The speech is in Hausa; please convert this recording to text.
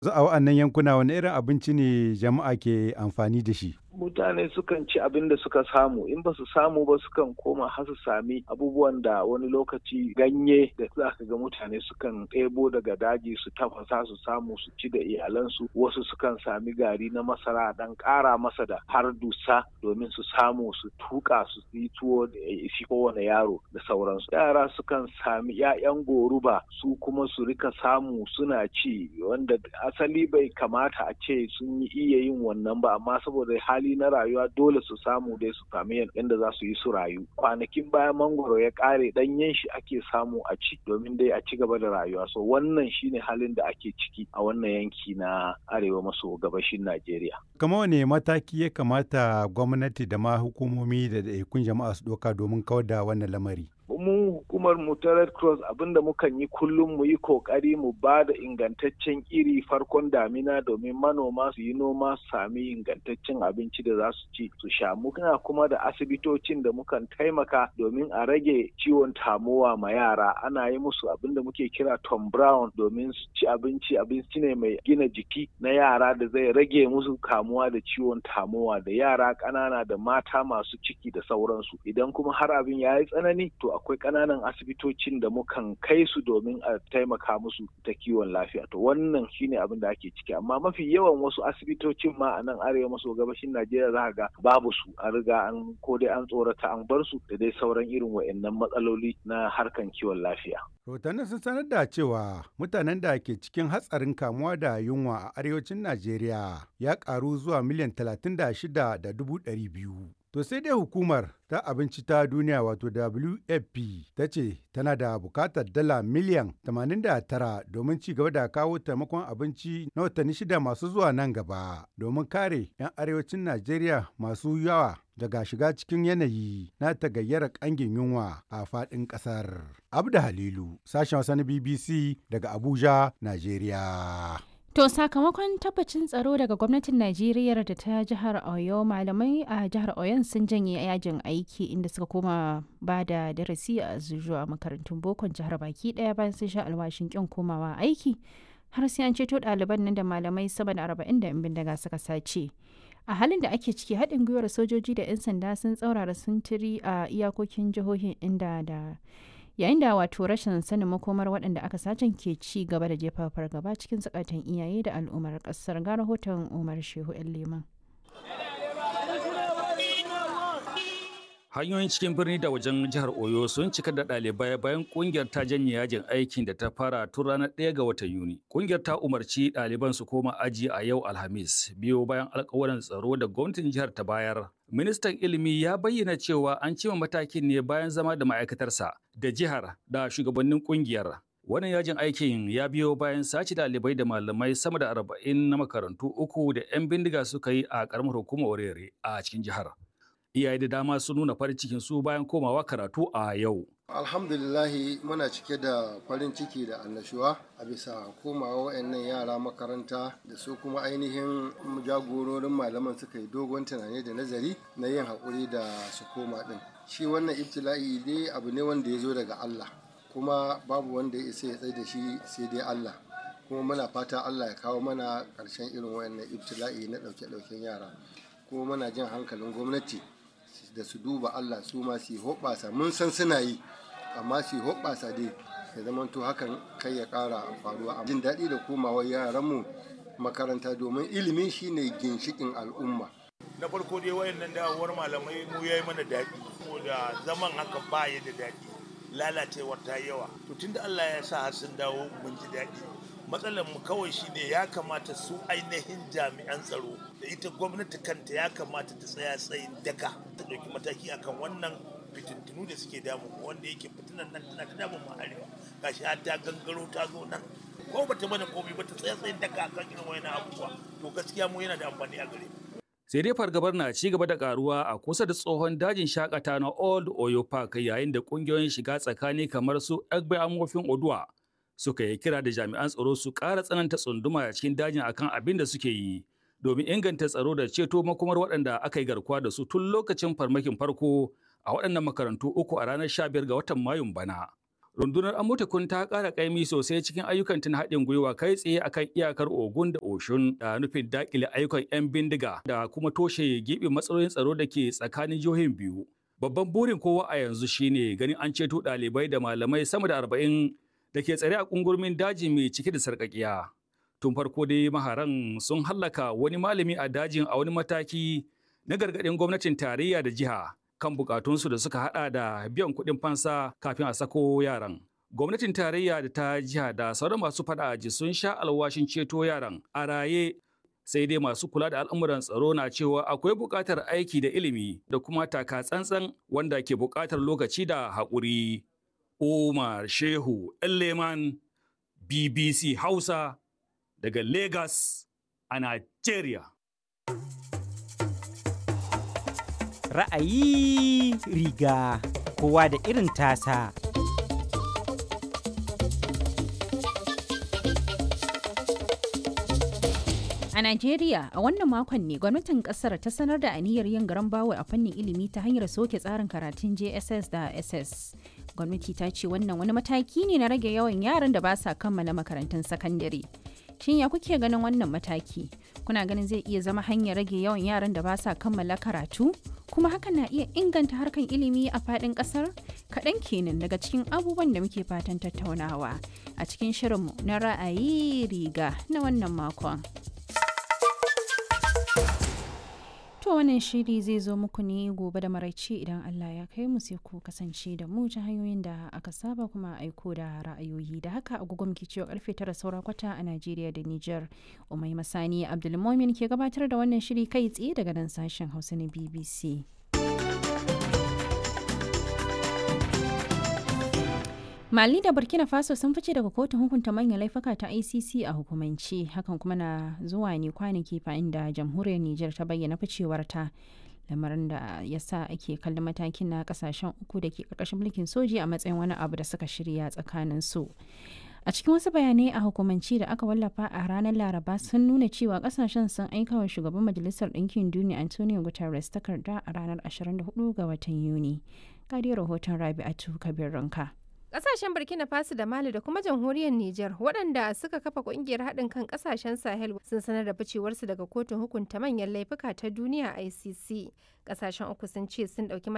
A wa'annan yankuna wani irin abinci ne jama'a ke amfani da shi? mutane sukan ci abin da suka samu in ba su samu ba sukan koma har su sami abubuwan da wani lokaci ganye da za ka ga mutane sukan ɗebo daga daji su tafasa su samu su ci da iyalansu wasu sukan sami gari na masara dan ƙara masa da har dusa domin su samu su tuka su yi tuwo da isi kowane yaro da sauransu yara sukan sami 'ya'yan goruba su kuma su rika samu suna ci wanda asali bai kamata a ce sun yi iya yin wannan ba amma saboda hali hali na rayuwa dole su samu dai su sami yadda za su yi su rayu kwanakin bayan mangoro ya kare danyen shi ake samu a ci domin dai a ci gaba da rayuwa so wannan shine halin da ake ciki a wannan yanki na arewa maso gabashin najeriya kama wane mataki ya kamata gwamnati da ma hukumomi da ɗaiɗaikun jama'a su ɗauka domin kawar da wannan lamari mu hukumar mu ta red cross abinda mukan yi kullum mu yi kokari mu ba da ingantaccen iri farkon damina domin manoma su yi noma su sami ingantaccen abinci da za su ci su sha muna kuma da asibitocin da mukan taimaka domin a rage ciwon tamowa ma yara ana yi musu abinda muke kira tom brown domin su ci abinci abinci ne mai gina jiki na yara da zai rage musu kamuwa da ciwon tamowa da yara ƙanana da mata masu ciki da sauransu idan kuma har abin ya yi tsanani to akwai ƙananan asibitocin da mukan kai su domin a taimaka musu ta kiwon lafiya to wannan shine abin da ake ciki amma mafi yawan wasu asibitocin ma a nan arewa maso gabashin najeriya za ga babu su an riga an ko dai an tsorata an bar su da dai sauran irin wa'annan matsaloli na harkan kiwon lafiya rahotannin sun sanar da cewa mutanen da ke cikin hatsarin kamuwa da yunwa a arewacin najeriya ya karu zuwa miliyan talatin da shida da dubu ɗari biyu To sai dai hukumar ta abinci ta duniya wato WFP ta ce tana da bukatar dala miliyan 89 domin ci gaba da kawo taimakon abinci na watanni shida masu zuwa nan gaba domin kare 'yan arewacin Najeriya masu yawa daga shiga cikin yanayi na tagayyara kangin yunwa a faɗin ƙasar. Abda Halilu, sashen wasa na BBC daga Abuja, Najeriya. To sakamakon tabbacin tsaro daga gwamnatin Najeriya da ta jihar Oyo malamai a jihar Oyon sun janye yajin aiki inda suka koma ba da darasi a zuwa makarantun bokon jihar baki daya bayan sun sha alwashin kin komawa aiki har sai an ceto ɗaliban nan da malamai sama da arba'in da bindiga suka sace. A halin da ake ciki haɗin gwiwar sojoji da 'yan sanda sun tsaurara sintiri a iyakokin jihohin inda da yayin da wato rashin sanin makomar waɗanda aka sacen ke ci gaba da jefa fargaba cikin zukatan iyaye da al'ummar ƙasar ga rahoton umar shehu yan liman hanyoyin cikin birni da wajen jihar oyo sun cika da ɗalibai bayan ƙungiyar ta janye yajin aikin da ta fara tun ranar 1 ga watan yuni ƙungiyar ta umarci ɗaliban su koma aji a yau alhamis biyo bayan alkawarin tsaro da gwamnatin jihar ta bayar ministan ilimi ya bayyana cewa an cima matakin ne bayan zama da ma'aikatarsa da jihar da shugabannin ƙungiyar wannan yajin aikin ya biyo bayan sace ɗalibai da malamai sama da arba'in na makarantu uku da 'yan bindiga suka yi a ƙaramar hukumar orere a cikin jihar iyaye da dama sun nuna farin cikin su bayan komawa karatu a yau. Alhamdulillahi muna cike da farin ciki da annashuwa a bisa komawa wayannan yara makaranta da su kuma ainihin jagororin malaman suka yi dogon tunani da nazari na yin haƙuri da su koma ɗin. Shi wannan ibtila'i dai abu ne wanda ya zo daga Allah kuma babu wanda ya isa ya tsaye da shi sai dai Allah. kuma muna fata Allah ya kawo mana ƙarshen irin wayannan ibtila'i na ɗauke-ɗauken yara kuma muna jin hankalin gwamnati da su duba Allah su ma su hoɓɓasa mun san suna yi amma su hoɓɓasa dai ya zama to hakan kai ya ƙara faruwa a jin daɗi da komawar yaranmu makaranta domin ilimi shine ginshikin al'umma na farko dai wayannan dawowar malamai mu yayi mana daɗi da zaman haka ba ya da daɗi lalacewar ta yawa to tunda Allah ya sa har sun dawo mun ji daɗi matsalar mu kawai shine ya kamata su ainihin jami'an tsaro da ita gwamnati kanta ya kamata ta tsaya tsayin daka ta ɗauki mataki akan wannan fitintunu da suke damu wanda yake fitinan nan tana ta damun mu arewa gashi har ta gangaro ta zo nan ko bata mana komai ba ta tsaya tsayin daka akan irin wayannan abubuwa to gaskiya mu yana da amfani a gare mu sai dai fargabar na ci gaba da karuwa a kusa da tsohon dajin shakata na old oyo park yayin da kungiyoyin shiga tsakani kamar su egbe amofin oduwa suka yi kira da jami'an tsaro su ƙara tsananta tsunduma a cikin dajin akan abin da suke yi domin inganta tsaro da ceto makomar waɗanda aka yi garkuwa da su tun lokacin farmakin farko a waɗannan makarantu uku a ranar 15 ga watan mayun bana rundunar Amotekun ta ƙara ƙaimi sosai cikin ayyukan tun haɗin gwiwa kai tsaye akan iyakar Ogun da Oshun da nufin daƙile ayyukan 'yan bindiga da kuma toshe giɓin matsalolin tsaro da ke tsakanin jihohin biyu. Babban burin kowa a yanzu shine ganin an ceto ɗalibai da malamai sama da arba'in da ke tsare a ƙungurmin daji mai cike da sarƙaƙiya. Tun farko dai maharan sun hallaka wani malami a dajin a wani mataki na gargaɗin gwamnatin tarayya da jiha kan bukatunsu da suka hada da biyan kuɗin fansa kafin a sako yaran. Gwamnatin tarayya da ta jiha da sauran masu fada aji sun sha alwashin ceto yaran a raye sai dai masu kula da al'amuran tsaro na cewa akwai buƙatar aiki da ilimi da kuma taka tsantsan wanda ke buƙatar lokaci da haƙuri. Umar Shehu Leman BBC Hausa daga Lagos a Nigeria. ra'ayi riga kowa da irin tasa. A Najeriya, a wannan makon ne gwamnatin kasar ta sanar da aniyar yin garan bawo a fannin ilimi ta hanyar soke tsarin karatun JSS da SS. Gwamnati ta ce wannan wani mataki ne na rage yawan yaran da ba sa kammala makarantun sakandare. Shin ya kuke ganin wannan mataki? Kuna ganin zai iya zama hanyar rage yawan yaran da ba sa kammala karatu? Kuma hakan na iya inganta harkan ilimi a faɗin ƙasar? Kaɗan kenan daga cikin abubuwan da muke fatan tattaunawa a cikin shirinmu na ra'ayi riga na wannan makon. To wannan shiri zai zo muku ne gobe da maraice idan Allah ya kai mu sai ku kasance da mu ta hanyoyin da aka saba kuma aiko da ra'ayoyi da haka agogo muke cewa karfe tara saura kwata a Najeriya da Nijar. Umai Masani Abdulmomin ke gabatar da wannan shiri kai tsaye daga nan sashen Hausa na BBC. Mali da Burkina Faso sun fice daga kotun hukunta manyan laifuka ta ICC a hukumance hakan kuma na zuwa ne kwanaki fa'in da jamhuriyar Nijar ta bayyana ficewarta lamarin da ya sa ake kallon matakin na kasashen uku da ke karkashin mulkin soji a matsayin wani abu da suka shirya tsakanin su. A cikin wasu bayanai a hukumance da aka wallafa a ranar Laraba sun nuna cewa kasashen sun aika wa shugaban Majalisar Ɗinkin Duniya Antonio Guterres takarda a ranar 24 ga watan Yuni. Ga rahoton Rabi'atu Kabir Ranka. Ƙasashen Burkina Faso da Mali da kuma jamhuriyar Nijar waɗanda suka kafa ƙungiyar haɗin kan ƙasashen Sahel sun sanar da ficewarsu daga kotun hukunta manyan laifuka ta duniya ICC. Ƙasashen uku sun ce sun ɗauki